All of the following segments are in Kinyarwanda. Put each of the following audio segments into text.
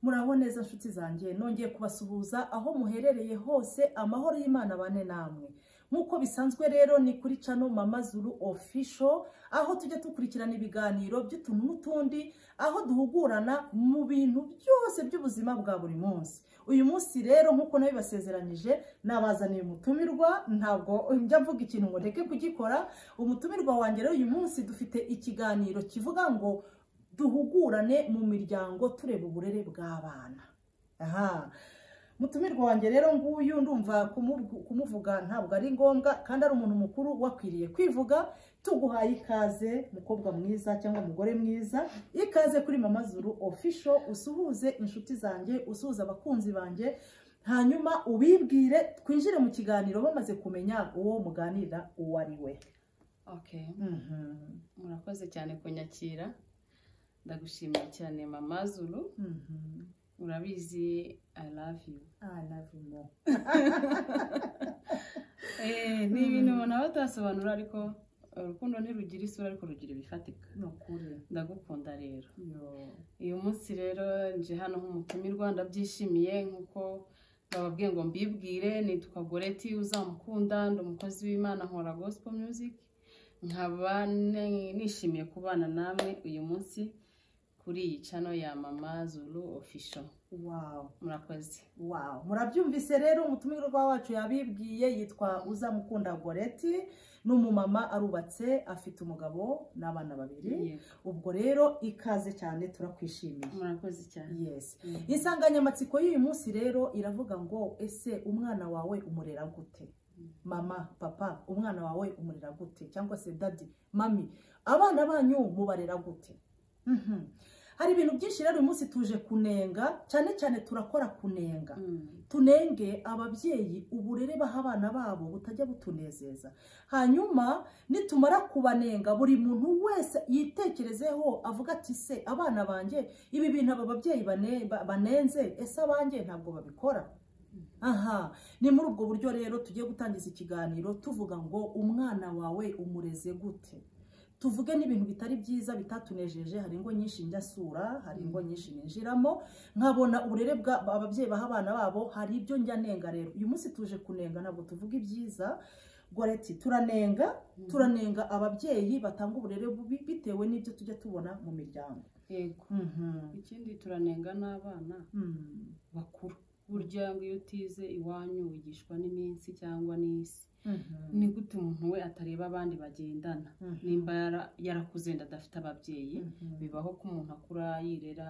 muraho neza nshuti zanjye nongeye kubasuhuza aho muherereye hose amahoro y'imana bane namwe nk'uko bisanzwe rero ni kuri cano mama zuru ofisho aho tujya dukurikirana ibiganiro by'utuntu n'utundi aho duhugurana mu bintu byose by'ubuzima bwa buri munsi uyu munsi rero nk'uko nabibasezeranyije nabazaniye umutumirwa ntabwo njya mvuga ikintu ngo ndeke kugikora umutumirwa wanjye rero uyu munsi dufite ikiganiro kivuga ngo duhugurane mu miryango tureba uburere bw'abana aha mutumirwa wanjye rero nguyu ndumva kumuvuga ntabwo ari ngombwa kandi ari umuntu mukuru wakwiriye kwivuga tuguhaye ikaze mukobwa mwiza cyangwa umugore mwiza ikaze kuri mama zuru ofisho usuhuze inshuti zanjye usuhuza abakunzi banjye hanyuma ubibwire twinjire mu kiganiro bamaze kumenya uwo muganira uwo ari we murakoze cyane kunyakira ndagushimiye cyane mama zuru urabizi i love you ni ibintu nabo atasobanura ariko urukundo ntirugira isura ariko rugira ibifatika ni ukuri ndagukunda rero uyu munsi rero nje hano nk'umutumirwa ndabyishimiye nk'uko bababwiye ngo mbibwire nitwa goreti uzamukunda ndi umukozi w'imana nkora gospel music nkaba nishimiye kubana namwe uyu munsi kuri iyi cano ya mama zuru ofisho wawu murakoze wawu murabyumvise rero umutumirwa wacu yabibwiye yitwa uzamukunda goreti ni umumama arubatse afite umugabo n'abana babiri ubwo rero ikaze cyane turakwishimiye murakoze cyane yes insanganyamatsiko y'uyu munsi rero iravuga ngo ese umwana wawe umurera gute mama papa umwana wawe umurera gute cyangwa se dadi mami abana banyu mubarera gute Mhm. hari ibintu byinshi rero uyu munsi tuje kunenga cyane cyane turakora kunenga Mm. tunenge ababyeyi uburere baha abana babo butajya butunezeza hanyuma nitumara kubanenga buri muntu wese yitekerezeho avuga ati se abana banjye ibi bintu aba babyeyi bane- ba- banenze ese abanjye ntabwo babikora aha ni muri ubwo buryo rero tugiye gutangiza ikiganiro tuvuga ngo umwana wawe umureze gute tuvuge n'ibintu bitari byiza bitatunejeje hari ingo nyinshi njya sura hari ingo nyinshi ninjiramo nkabona uburere bwa ababyeyi baha abana babo hari ibyo njya nenga rero uyu munsi tuje kunenga ntabwo tuvuga ibyiza goreti turanenga turanenga ababyeyi batanga uburere bubi bitewe n'ibyo tujya tubona mu miryango yego Mhm. ikindi turanenga n'abana Mm. bakuru burya ngo iyo utize iwanyu wigishwa n'iminsi cyangwa n'isi Mhm. ni gute umuntu we atareba abandi bagendana Mhm. nimba yara- yarakuze nda adafite ababyeyi Mhm. bibaho ko umuntu akura yirera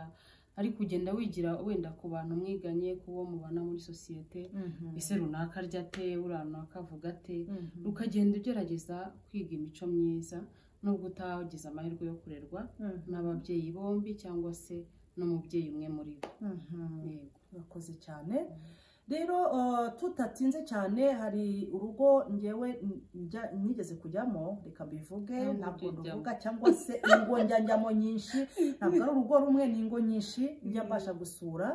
ariko ugenda wigira wenda ku bantu mwiganye ku bo mubana muri sosiyete Mhm. ese runaka arya ate uriya runaka avuga ate Mhm. ukagenda ugerageza kwiga imico myiza nubwo utagize amahirwe yo kurerwa Mhm. n'ababyeyi bombi cyangwa se n'umubyeyi umwe muri bo Mhm. yego urakoze cyane rero uh, tutatinze cyane hari urugo ngewe n- njya- nigeze kujyamo reka mbivuge Ntabwo ntabwo ujya ruvuga cyangwa se ingo njya njyamo nyinshi ntabwo ari urugo rumwe ni ingo nyinshi njya Mm. mbasha gusura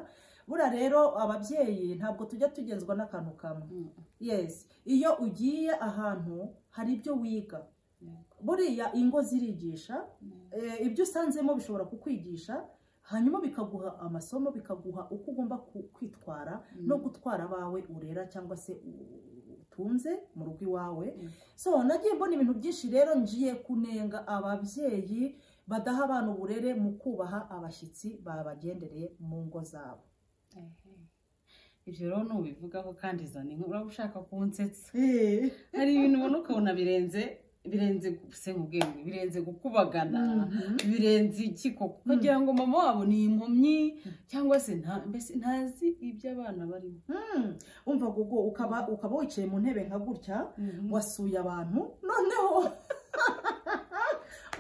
buriya rero ababyeyi ntabwo tujya tugenzwa n'akantu kamwe Mm. yes iyo ugiye ahantu hari ibyo wiga buriya ingo zirigisha eh, ibyo usanzemo bishobora kukwigisha hanyuma bikaguha amasomo bikaguha uko ugomba ku- kwitwara Mm. no gutwara abawe urera cyangwa se u- utunze mu rugo iwawe Mm. so nagiye mbona ibintu byinshi rero ngiye kunenga ababyeyi badaha abana uburere mu kubaha abashyitsi babagendereye mu ngo zabo Ehe. ibyo rero nubivugaho kandi zana inkuru uraba ushaka kunsetsa hari ibintu ubona ukabona birenze birenze guse nk'ubwenge birenze gukubagana Mhm. birenze iki koko kugira ngo mama wabo ni impumyi cyangwa se nta- mbese ntazi ibyo abana barimo Hmm, umva gugu ukaba ukaba wicaye mu ntebe nka gutya wasuye abantu noneho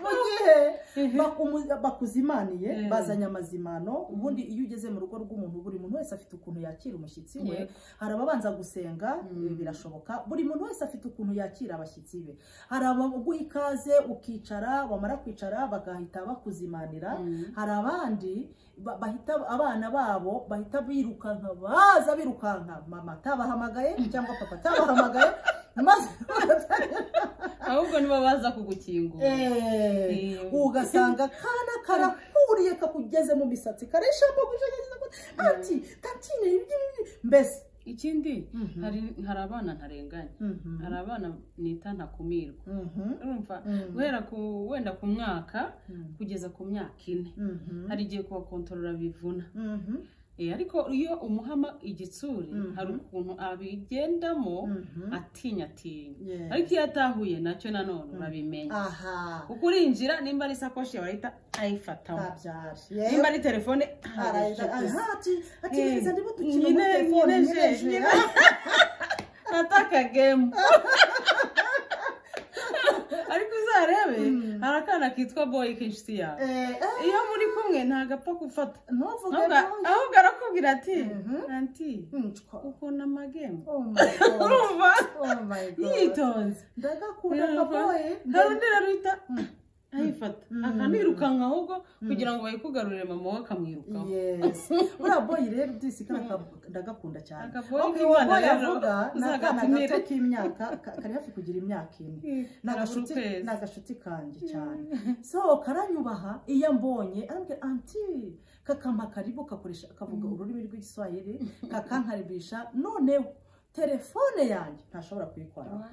mu gihe Ehe. bakumu- bakuzimaniye Eh. bazanye amazimano ubundi iyo ugeze mu rugo rw'umuntu buri muntu wese afite ukuntu yakira umushyitsi we Yego. hari ababanza gusenga Mm. eh, birashoboka buri muntu wese afite ukuntu yakira abashyitsi be hari abaguha ikaze ukicara bamara kwicara bagahita bakuzimanira Mhm. hari abandi ba- bahita abana babo bahita birukanka baza birukanka mama atabahamagaye cyangwa papa atabahamagaye maze ahubwo nibo baza kugukingura Eh, Eh. ugasanga kana karaku wuriye kakugeze mu misatsi kareshambo gujegereza ati tatine ibyo mbese ikindi Mhm. hari hari abana ntarenganya Mhm. hari abana nita ntakumirwa Mhm. urumva Mhm. guhera ku wenda ku mwaka Mhm. kugeza ku myaka ine Mhm. hari igihe kubakontorora bivuna Mhm. Eh, ariko iyo umuhama igitsuri Mhm. hari ukuntu abigendamo Mhm. atinya atinya Yeah. ariko iyo atahuye nacyo nanone Mhm. urabimenya aha kuko urinjira nimba ari isakoshi yawe ahita ayifatamo kabyari nimba ari telefone aha ati ati Eh, neza ndimo dukina nyine- muri telefone nyine jeje. nyine ataka gemu ariko uzarebe Mm. hari akana kitwa boyi k'inshuti yawe Eh, eh, iyo muri kumwe ntabwo apfa gufata ntuvuge Ahubwo- ntuvuge. ahubwo arakubwira ati Mhm. anti Mm, twa- ukunda amagemu oh my god urumva oh my god yitonze ndagakunda Urumva? kaboye hari undi rero uhita Mm. ayifata Mm. akanirukanka ahubwo kugira ngo bayikugarurire mama we akamwirukaho yes buriya boyi rero disi kariya ndagakunda cyane Akaboyi Ok, uwo k'Imana boyi rero avuga ni akana uzagatumire. gato k'imyaka ka- kari hafi kugira imyaka ine Ni agashuti- ukwezi. ni agashuti kanjye cyane so karanyubaha iyo ambonye arambwira anti kakamba karibu kakoresha kavuga ururimi rw'igiswahili kakankaribisha noneho telefone yanjye ntashobora kuyikoraho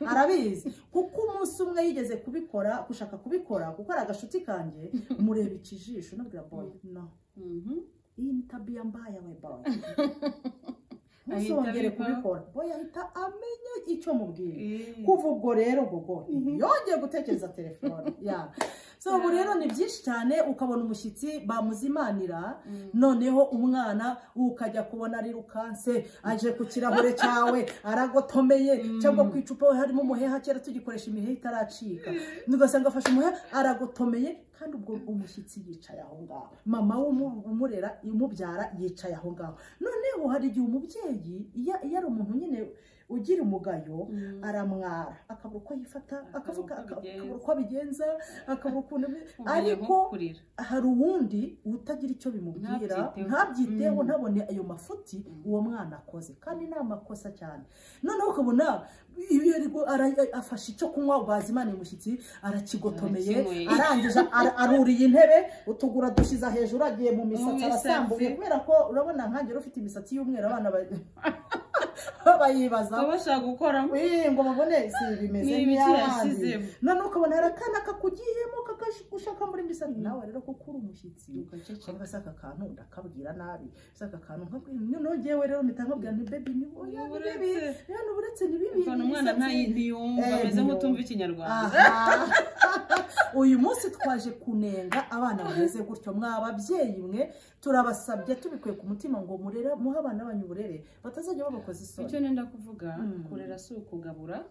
arabizi kuko umunsi umwe yigeze kubikora gushaka kubikora kuko ari agashuti kanjye mureba ikijisho nabwira boy no Mhm. iyi ni tabiya mbaya we boy Ahita ntuzongere abikora. kubikora boy ahita amenya icyo mubwiye Eh. kuva ubwo rero gogo Mhm. yongeye gutekereza telefone ya so ubu rero ni byinshi cyane ukabona umushyitsi bamuzimanira Mm. noneho umwana ukajya kubona rirukanse aje ku kirahure cyawe aragotomeye cyangwa ku icupa we harimo umuheha kera tugikoresha imiheha itaracika ugasanga afashe umuheha aragotomeye kandi ubwo umushyitsi yicaye aho ngaho mama w'umu- umurera umubyara yicaye aho ngaho noneho hari igihe umubyeyi iyo iyo ari umuntu nyine ugira umugayo Mm. aramwara akabura uko yifata akavuga uko aka- abigenza. akabura uko abigenza akabura ukuntu bi- Ubumenyi ariko bwo kurira. hari uwundi utagira icyo bimubwira Ntabyiteho. ntabyiteho Mm. ntabone ayo mafuti uwo mwana akoze kandi ni amakosa cyane noneho ukabona iyo ariko ara- afashe icyo kunywa bazimaniye umushyitsi arakigotomeye Arakinyweye. arangije ara- aruriye intebe utugura dushyize hejuru agiye mu misatsi misatsi. arasambuye kubera ko urabona nkange ufite imisatsi y'umweru abana ba- bayibaza baba bashaka gukoramo Eh, ngo babone si bimeze Ni ibiki nk'iy'abandi yashyizemo. noneho ukabona hari akana kakugiyemo kakagushaka muri misatsi nawe rero kuko uri umushyitsi cyangwa se aka kantu ndakabwira nabi se aka kantu nkabwira noneho ngewe rero mpita nkabwira nti bebi ni oya ni bibi oya ni uburetse ni bibi ukuntu umwana imisatsi- ntayi- ntiyumva Eh, ameze nk'utumva ntiyumva. ikinyarwanda Aha. uyu munsi twaje kunenga abana bameze gutyo mwa babyeyi mwe turabasabye tubikuye ku mutima ngo murere muhe abana banyu uburere batazajya babakoza icyo isoni nenda kuvuga Mm. kurera si ukugabura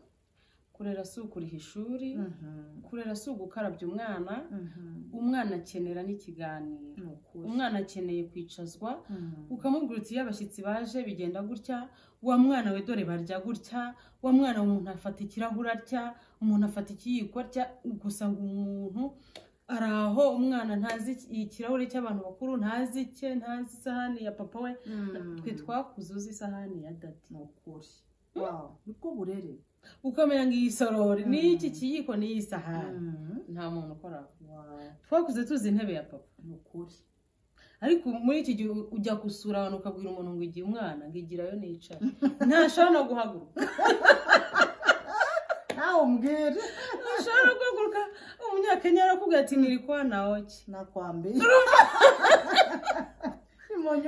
kurera si ukuriha ishuri Mhm, kurera si ugukarabya umwana mhm. umwana akenera n'ikiganiro Ni ukuri. umwana akeneye kwicazwa Mhm. ukamubwira uti iyo abashyitsi baje bigenda gutya wa mwana we dore barya gutya wa mwana we umuntu afata ikirahure arya umuntu afata ikiyiko arya gusa ngo umuntu ari aho umwana ntazi iki- ikirahure cy'abantu bakuru ntazi icye ntazi isahani ya papa we twe twakuze uzi isahani ya dati ni ukuri Wow, nibwo burere ukamenya ngo iyi sorori ni iki Mm. kiyiko ni iyi sahani Mhm. nta muntu ukora aho. Wow, twakuze tuzi intebe ya papa ni ukuri ariko muri iki gihe ujya gusura abantu ukabwira umuntu ngo igihe umwana ngo igirayo nicara ntashobora no guhaguruka nawe umbwire ntashobora no guhaguruka umunyakenya arakubwira ati "Niri kwa nawe ki nakwambiye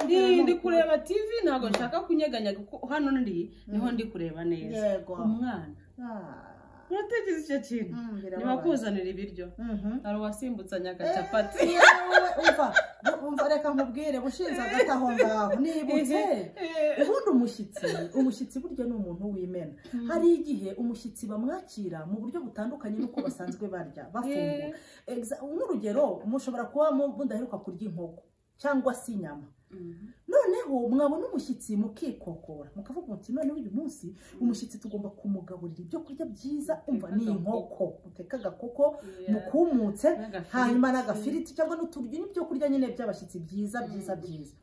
Ndi- ndi kureba tv ntabwo nshaka kunyeganyega kuko hano ndi niho ndi kureba neza yego umwana Ah. uratekereza icyo kintu Mm, birababaje. ntibakuzanire ibiryo Mhm. hari uwasimbutse agacapati Eh, yewe, umva umva reka nkubwire bushinze agati aho ngaho nibutse ubundi umushyitsi umushyitsi burya ni umuntu w'imena hari igihe umushyitsi bamwakira mu buryo butandukanye n'uko basanzwe barya bafungura Exa- nk'urugero mushobora kuba mu- mudaheruka kurya inkoko cyangwa se inyama noneho mwabona umushyitsi mukikokora mukavuga muti noneho uyu munsi umushyitsi tugomba kumugaburira ibyo kurya byiza umva ni inkoko muteka agakoko mukumutse hanyuma n'agafiriti cyangwa n'uturyo n'ibyo kurya nyine by'abashyitsi byiza byiza byiza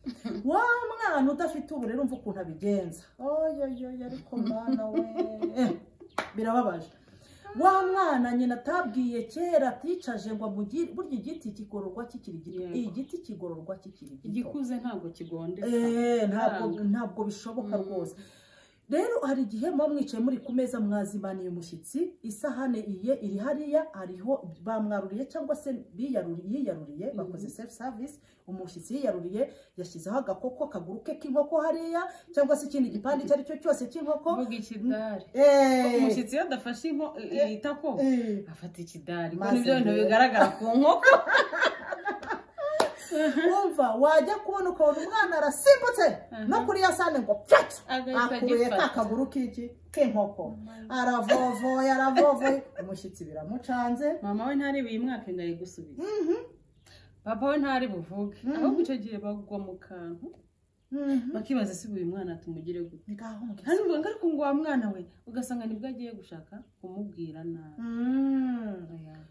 wa mwana udafite uburere umva ukuntu abigenza oyoyoyo ariko mwana we birababaje wa mwana nyina atabwiye kera aticaje ngo amugire burya igiti kigororwa kikiri gito Yego. igiti kigororwa kikiri gito igikuze ntabwo kigondeka Eh, ntabwo Ntabwo. ntabwo bishoboka Mm. rwose rero hari igihe muba mwicaye muri ku meza mwazimaniye umushyitsi isahane iye iri hariya hariho bamwaruriye cyangwa se biyaruriye yiyaruriye Mhm. bakoze self service umushyitsi yiyaruriye yashyizeho agakoko akaguru ke k'inkoko hariya cyangwa se ikindi gipande icyo ari cyo cyose k'inkoko kuvuga ikidari Eh, umushyitsi iyo adafashe inko- Eh. itako eh. afata ikidari Maze nibyo bintu rero. bigaragara ku nkoko wumva wajya kubona ukabona umwana arasimbutse Aha. no kuri ya sahane ngo pfat agahita akuye ka agifata kaguru k'iki k'inkoko aravovoye aravovoye umushyitsi biramucanze mama we ntari uyu mwaka ngo ari gusubiza papa we ntari buvuge Mhm. ahubwo icyo gihe bagwa mu kantu Mhm. bakibaza se uyu mwana tumugire gute Ni ngaho ngo hano uvuga ariko ngo wa mwana we ugasanga nibwo agiye gushaka kumubwira nabi Mm.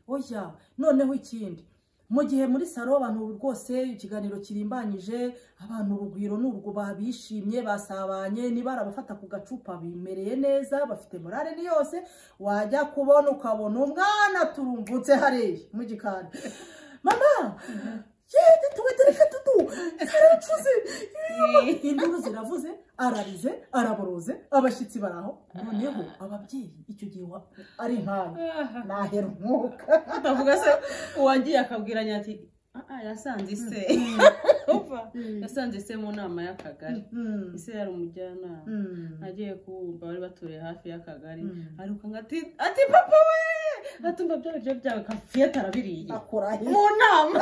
oya noneho ikindi mu gihe muri salo abantu rwose ikiganiro kirimbanyije abantu urugwiro ni urwo babishimye basabanye niba arabafata ku gacupa bimereye neza bafite morale ni yose wajya kubona ukabona umwana turumbutse hariya mu gikari mama yedi tuwe tereka tudu karacuze induru ziravuze ararize araboroze abashyitsi baraho noneho ababyeyi icyo gihe wa- ari nkaya Ah, nahera umwuka utavuga se uwagiye akabwira nyati "Ah, ah, yasanze ise Umva, yasanze ise mu nama y'akagari Mm. ise yari umujyanama Mm. agiye kuwumva bari batuye hafi y'akagari Mm. aruka ngo ati ati papa we atumva bya biryo byawe kafiyete arabiriye akora he mu nama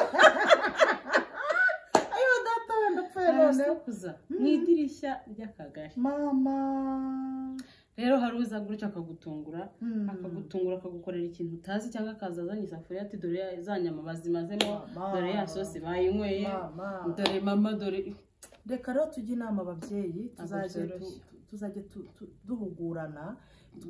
ayo data wenda upfuye noneho arasakuza mu idirishya ry'akagari mama rero hari uza gutya akagutungura Mm. akagutungura akagukorera ikintu utazi cyangwa akaza azanye isafuriya ati dore ya- za nyama bazimazemo Mama. dore ya sosi bayinyweye Mama. dore mama dore reka rero tujye inama ababyeyi tuzajye tu- byoroshye. tuzajye tu- tu- duhugurana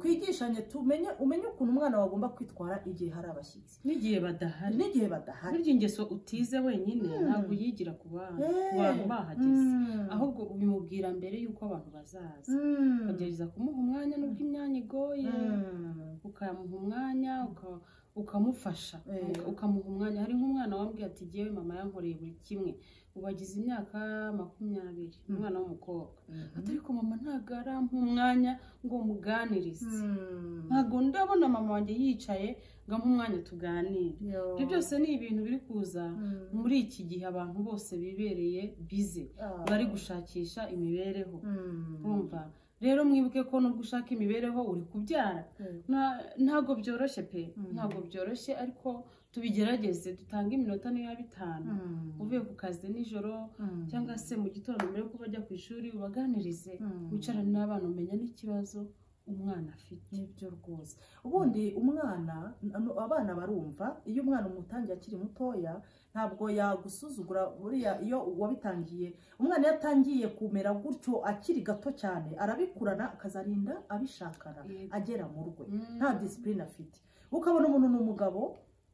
twigishanye tumenye umenye ukuntu umwana wagomba kwitwara igihe hari abashyitsi n'igihe badahari n'igihe badahari burya ingeso utize wenyine Mm. ntabwo uyigira ku bana ku Eh. bantu bahageze Mm. ahubwo ubimubwira mbere y'uko abantu bazaza Mm. ukagerageza kumuha umwanya nubwo imyanya igoye Mm. ukamuha umwanya uka- ukamufasha Eh. uka- ukamuha umwanya hari nk'umwana wambwiye ati yewe mama yankoreye buri kimwe ubu agize imyaka makumyabiri Mm. umwana w'umukobwa Mhm. ariko mama ntabwo arampa umwanya ngo muganirize Mm. ntabwo ndabona mama wanjye yicaye ngo ampe umwanya tuganire Yo. ibyo byose ni ibintu biri kuza Mm. muri iki gihe abantu bose bibereye bize Ah. bari gushakisha imibereho Mm. umva rero mwibuke ko nubwo ushaka imibereho uri kubyara Mm. Nta- ntabwo byoroshye pe Mm. ntabwo byoroshye ariko tubigerageze dutange iminota niyo bitanu Mm. uvuye ku kazi nijoro Mm. cyangwa se mu gitondo mbere yuko bajya ku ishuri ubaganirize Mm. wicarane n'abana umenya n'ikibazo umwana afite nibyo rwose ubundi umwana ano- abana barumva iyo umwana umutangiye akiri mutoya ntabwo yagusuzugura buriya iyo wabitangiye umwana iyo atangiye kumera gutyo akiri gato cyane arabikurana akazarinda abishakana Yego. agera mu rwe Mm. nta disipurine afite ukabona umuntu ni umugabo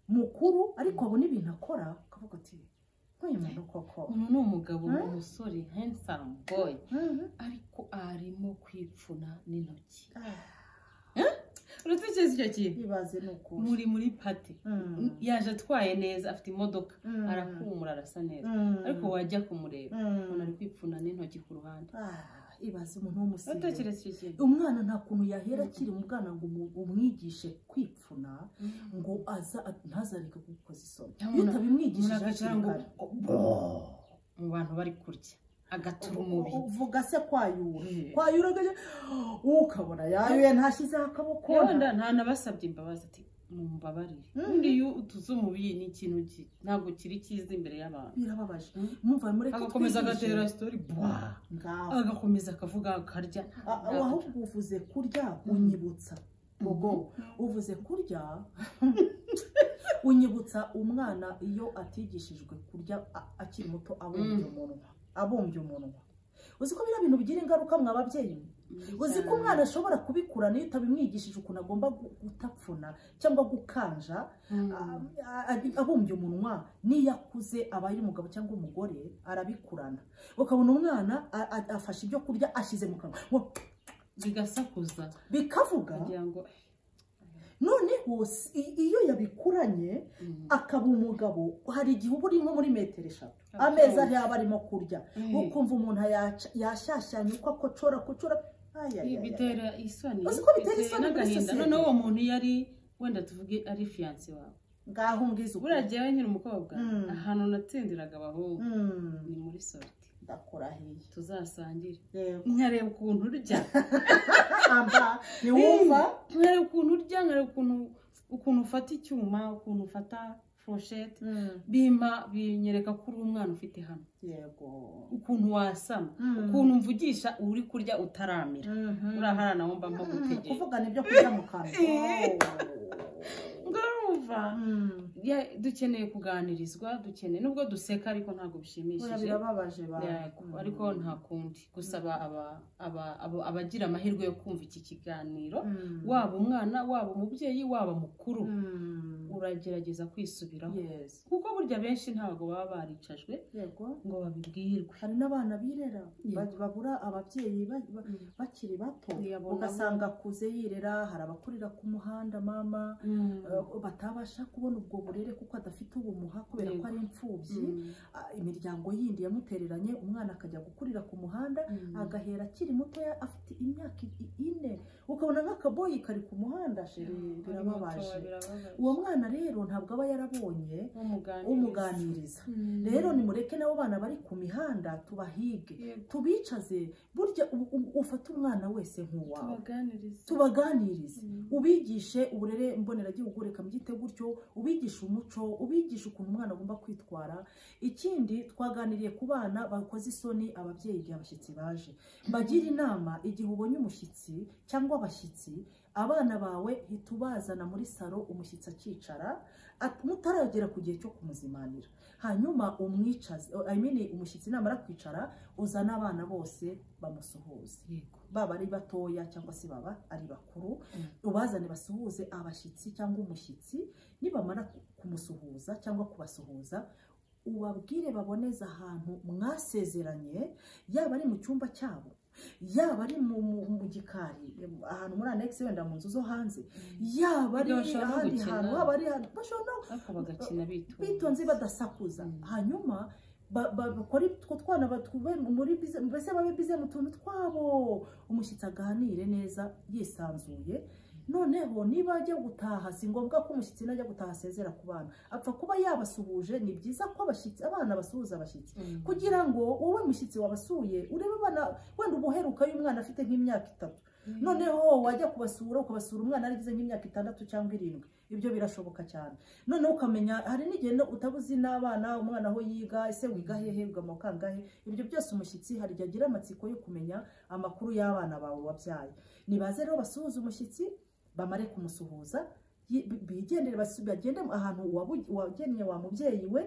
mukuru ariko abona ibintu akora ukavuga ati nk'uyu muntu koko uyu ni umugabo ni Mm. umusore handsome boy Mhm. ariko arimo kwipfuna n'intoki Ah, uratekereza icyo kintu ibaze ni ukuri muri muri pati Mm. yaje atwaye neza afite imodoka Mm. arahumura arasa neza Mm. ariko wajya kumureba Mm. umuntu ari kwipfuna n'intoki ku ruhande Ah, ibaze umuntu w'umusirimu uratekereza icyo kintu umwana nta kuntu yahera akiri mu bwana ngo umu- umwigishe kwipfuna ngo aza ntazareke kugukoza isoni iyo Umuntu- utabimwigishije umuntu agacara hakiri ngo- kare. mu bantu bari kurya agatura umubi uvuga se kwayura Eh. kwayura agajya ukabona yayuye ntashyizeho akaboko kubona nta nabasabye imbabazi ati mumbabarire Mhm. undi iyo utuze umubi ni ikintu ki- ntabwo kiri cyiza imbere y'abantu birababaje Mm. mwumva mureke agakomeza twigishe. agatera sitori bwa ngaho agakomeza akavuga akarya A- a- ahubwo uvuze kurya unyibutsa bogo uvuze kurya unyibutsa umwana iyo atigishijwe kurya a- akiri muto abumbye Mm. umunwa abumbye umunwa uzi ko biriya bintu bigira ingaruka mwa babyeyi uzi ko umwana ashobora kubikurana iyo utabimwigishije ukuntu agomba gu- gutapfuna cyangwa gukanja Mhm. a- a- abumbye umunwa n'iyo akuze aba ari umugabo cyangwa umugore arabikurana ukabona umwana a- a- afashe ibyo kurya ashyize mu kanwa ngo bigasakuza bikavuga kugira ngo noneho si- i- iyo yabikuranye Mm. akaba umugabo hari igihe uba uri nko muri metero eshatu Akaba ameza akonje. ntiyaba arimo kurya Eh. ukumva umuntu ayaca- yashyashyanya uko akocora kucora Ay, ay, ay, Ibi ay. bitera isoni Uzi ko bitera isoni muri n'agahinda sosiyete. noneho uwo muntu yari wenda tuvuge ari fiyanse wawe ngaho ngize ukuri. buriya jyewe nkiri umukobwa Mm. ahantu natsindiraga abahungu Mm, ni muri sorite ndakora hehe tuzasangire yego nkareba ukuntu urya amba ntiwumva nkareba ukuntu urya nkareba ukuntu ukuntu ufata icyuma ukuntu ufata foroshete Mm, bimpa binyereka ko uri umwana ufite hano yego ukuntu wasama Mm. ukuntu mvugisha uri kurya utaramira Mhm. uraharana wumva mba Mm, gutegera kuvugana ibyo kurya mu kanwa Eh. Oh. ngarumva Mm, Ya- dukeneye kuganirizwa dukeneye nubwo duseka ariko ntabwo buriya bishimishije birababaje ba Yego, ariko nta kundi gusaba aba- aba- abo- abagira amahirwe yo kumva iki kiganiro Mm. waba umwana waba umubyeyi waba mukuru Mm. uragerageza kwisubiraho Yes. kuko burya benshi ntabwo baba baricajwe yego ngo babibwirwe hari n'abana birera Yego. ba- babura ababyeyi ba- ba- bakiri bato Yabona- ugasanga akuze yirera hari abakurira ku muhanda mama eh, batabasha kubona ubwo burere kuko adafite ubumuha kubera ko Yego. ari imfubyi Ah, imiryango yindi yamutereranye umwana akajya gukurira ku muhanda agahera akiri mutoya afite imyaka i- ine ukabona nk'akaboyi kari ku muhanda sheri birababaje uwo mwana rero ntabwo aba yarabonye umuganiriza rero nimureke n'abo bana bari ku mihanda tubahige tubicaze burya u- u- ufate umwana wese nk'uwawe tubaganirize ubigishe uburere mboneragihugu reka mbyite gutyo ubigishe umuco ubigishe ukuntu umwana agomba kwitwara ikindi twaganiriye ku bana bakoze isoni ababyeyi igihe abashyitsi baje mbagira inama igihe ubonye umushyitsi cyangwa abashyitsi abana bawe hita ubazana muri salo umushyitsi akicara at- mutaragera ku gihe cyo kumuzimanira hanyuma umwicaze I mean, umushyitsi namara kwicara uzane abana bose bamusuhuze baba ari batoya cyangwa se baba ari bakuru ubazane basuhuze abashyitsi cyangwa umushyitsi nibamara ku- kumusuhuza cyangwa kubasuhuza ubabwire baboneze ahantu mwasezeranye yaba ari mu cyumba cyabo yaba ari mu, mu, mu gikari ahantu muri anegisi wenda mu nzu zo hanze yaba ari Ibyo bashobora no ahandi gukina. hantu haba ari ahantu bashobora no ariko bagakina bitonze bitonze badasakuza Mm. hanyuma ba- ba- bakore utwo twana batube muri bize mbese babe bize mu tuntu twabo umushyitsi aganire neza yisanzuye noneho niba ajya gutaha si ngombwa ko umushyitsi najya gutaha asezera ku bana apfa kuba yabasuhuje ni byiza ko abashyitsi abana basuhuza abashyitsi kugira ngo wowe mushyitsi wabasuye urebe abana wenda ubuheruka y'umwana afite nk'imyaka itatu noneho wajya kubasura ukabasura umwana arigize nk'imyaka itandatu cyangwa irindwi ibyo birashoboka cyane noneho ukamenya hari n'igihe no utabuzi n'abana umwana aho yiga ese wiga hehe wiga mu kangahe ibyo byose umushyitsi hari igihe agira amatsiko yo kumenya amakuru y'abana bawe wabyaye nibaze rero basuhuze umushyitsi bamare kumusuhuza yi- bi- bigendere basu- bagende ahantu wabu- wagennye wa mubyeyi we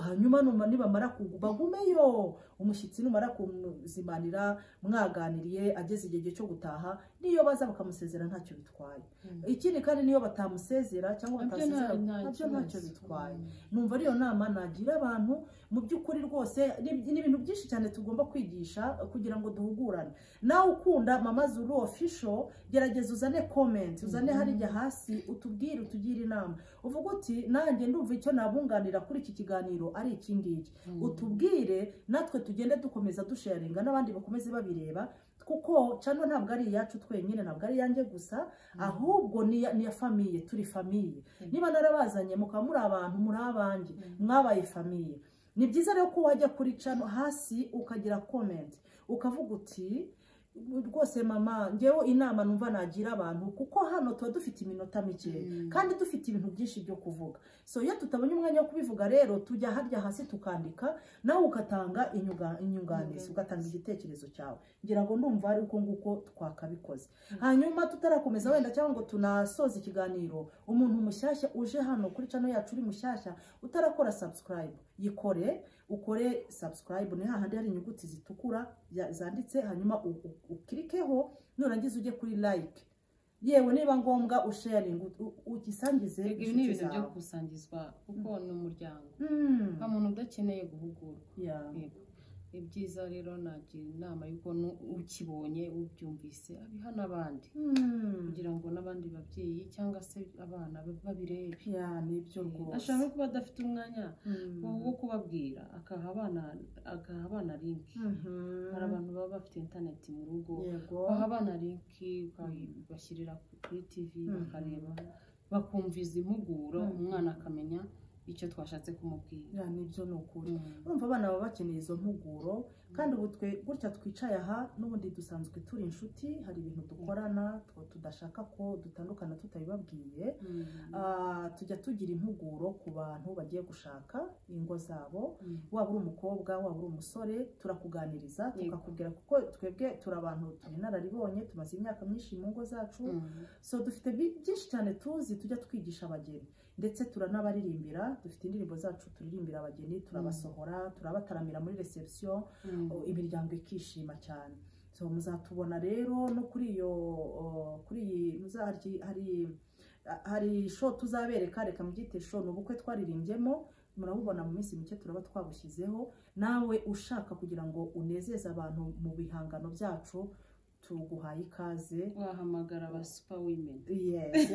hanyuma numa- nibamara kugu- bagumeyo umushyitsi numara kumuzimanira mwaganiriye ageze igihe cyo gutaha niyo baza bakamusezera ntacyo bitwaye ikindi kandi niyo batamusezera cyangwa batasezera nabyo ntacyo bitwaye numva ariyo nama nagira abantu mu by'ukuri rwose ni ni ibintu byinshi cyane tugomba kwigisha kugira ngo duhugurane nawe ukunda mama zuru ofisho gerageza uzane komenti uzane Mhm. hariya hasi utubwire utugire inama uvuga uti nanjye ndumva icyo nabunganira kuri iki kiganiro ari iki ngiki utubwire natwe tugende dukomeza dusharinga n'abandi bakomeze babireba kuko cano ntabwo ari iyacu twenyine ntabwo ari iyanjye gusa ahubwo ni iya- ni iya famiye turi famiye Mhm. niba narabazanye mukaba muri abantu muri abanjye mwabaye famiye ni byiza rero ko wajya kuri cano hasi ukagira komenti ukavuga uti rwose mama ngewe inama numva nagira abantu kuko hano tuba dufite iminota mikeya kandi dufite ibintu byinshi byo kuvuga so iyo tutabonye umwanya wo kubivuga rero tujya harya hasi tukandika nawe ugatanga inyuga- inyunganizi Inyunganizi. ugatanga igitekerezo cyawe ngira ngo ndumva ari uko nguko twakabikoze Mm. hanyuma tutarakomeza wenda cyangwa ngo tunasoze ikiganiro umuntu mushyashya uje hano kuri cano yacu uri mushyashya utarakora subscribe yikore ukore subscribe ni hahandi hari inyuguti zitukura ya- zanditse hanyuma u- u- ukirikeho nurangiza ujye kuri like yewe niba ngombwa usharing ugisangize ibi ni ibintu byo kusangizwa kuko ni umuryango Mm. nta muntu udakeneye guhugurwa Yeah. Yego. ibyiza rero nagira inama y'uko nu- ukibonye ubyumvise abiha n'abandi Hmm. kugira ngo n'abandi babyeyi cyangwa se abana ba- babirebe ya nibyo rwose ashobora no kuba adafite umwanya Hmm. wo kubabwira akaha abana akaha abana linki Mhm. hari abantu baba bafite interineti mu rugo yego baha abana linki bakayibashyirira ku- kuri tivi Mhm. bakareba bakumviza impuguro Mhm. umwana akamenya icyo twashatse kumubwira ya nibyo ni ukuri Mhm. urumva abana baba bakeneye izo mpuguro kandi ubu twe gutya twicaye aha n'ubundi dusanzwe turi inshuti hari ibintu dukorana two tudashaka ko dutandukana tutabibabwiye Mhm. Ah, tujya tugira impuguro ku bantu bagiye gushaka ingo zabo Mhm. waba uri umukobwa waba uri umusore turakuganiriza Yego. tukakubwira kuko twebwe turi abantu turi inararibonye tumaze imyaka myinshi mu ngo zacu Mhm. so dufite bi- byinshi cyane tuzi tujya twigisha abageni ndetse turanabaririmbira dufite indirimbo zacu turirimbira abageni turabasohora turabataramira muri reception Mhm. o, imiryango ikishima cyane so muzatubona rero no kuri iyo o, kuri iyi muza- hari- hari a- hari show tuzabereka reka mubyite show ni ubukwe twaririmbyemo murabubona mu minsi mike turaba twabushyizeho nawe ushaka kugira ngo unezeze abantu mu bihangano byacu tuguhaye ikaze wahamagara aba super women yes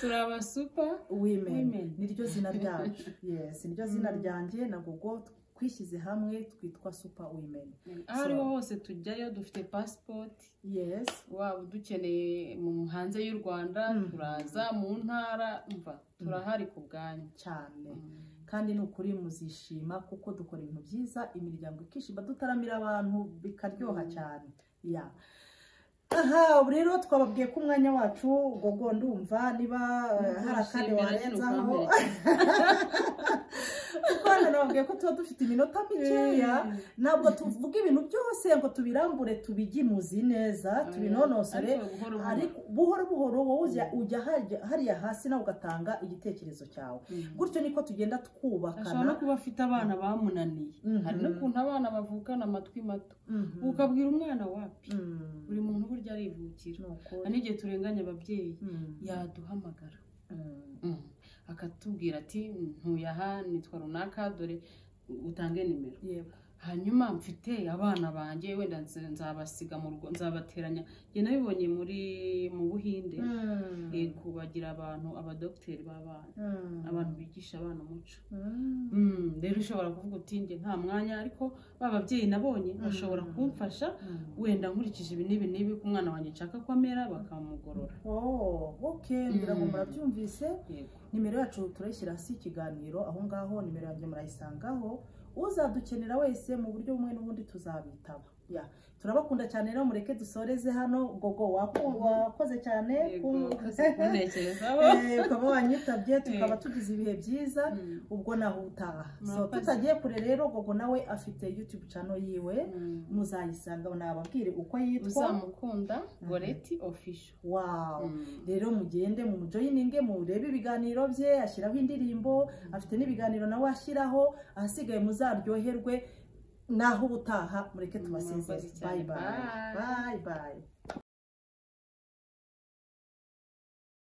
turi aba super women women niryo zina ryacu yes niryo zina Mm. ryanjye na gogo twishyize hamwe twitwa super women aho ariho hose tujyayo dufite passport yes waba udukeneye mu hanze y'u rwanda Mhm. turaza mu ntara umva turahari ku bwanyu cyane Mhm. kandi ni ukuri muzishima kuko dukora ibintu byiza imiryango ikishima dutaramira abantu bikaryoha Mm. cyane ya aha ubu rero twababwiye ko umwanya wacu gogo ndumva niba eh, hari akandi Ntushimira nyine warenzaho ukampereka. kuko hano nababwiye ko tuba dufite iminota mikeya ntabwo tuvuga ibintu byose ngo tubirambure tubigimuzi neza tubinonosore Ariko buhoro buhoro. ariko buhoro buhoro wowe ujya ujya hajya- hariya hasi nawe ugatanga igitekerezo cyawe Mhm. gutyo niko tugenda ashobora twubakana no kuba afite abana bamunaniye Mhm. hari n'ukuntu abana bavukana amatwi mato Mhm. ukabwira umwana wapi Mhm. buri muntu burya arivukira Ni ukuri. hari n'igihe turenganya ababyeyi Mhm. yaduhamagara Mhm. Mm. akatubwira ati ntuye aha nitwa runaka dore utange nimero yego hanyuma mfite abana banjye wenda nze- nzabasiga mu rugo nzabateranya njye nabibonye muri mu buhinde Mhm. Eh, kubagira abantu abadogiteri b'abana Mhm. abantu bigisha abana umuco Mhm. Mm, rero ushobora kuvuga uti njye nta mwanya ariko ba babyeyi nabonye bashobora Mm. kumfasha wenda nkurikije ibi n'ibi n'ibi ku mwana wanjye nshaka ko amera bakamugorora Oh, okay ngira ngo Mhm. murabyumvise yego nimero yacu turayishyira hasi y'ikiganiro aho ngaho nimero yanjye murayisangaho uzadukenera wese mu buryo bumwe n'ubundi tuzabitaba Ya, turabakunda cyane rero mureke dusoreze hano gogo waku- wakoze cyane yego ku- kuntekerezaho Eh, ukaba wanyitabye tukaba Eh. tugize ibihe byiza Mm. ubwo naho utaha so Murakoze. tutagiye kure rero gogo nawe afite youtube channel yiwe Mm. muzayisanga nababwire uko yitwa uzamukunda goreti official wow Mm. rero mugende mu mujoyininge murebe ibiganiro bye ashyiraho indirimbo afite n'ibiganiro nawe ashyiraho ahasigaye muzaryoherwe naho ubutaha mureke tubasezere Murakoze bayi cyane. bayi Bye. bayi bayi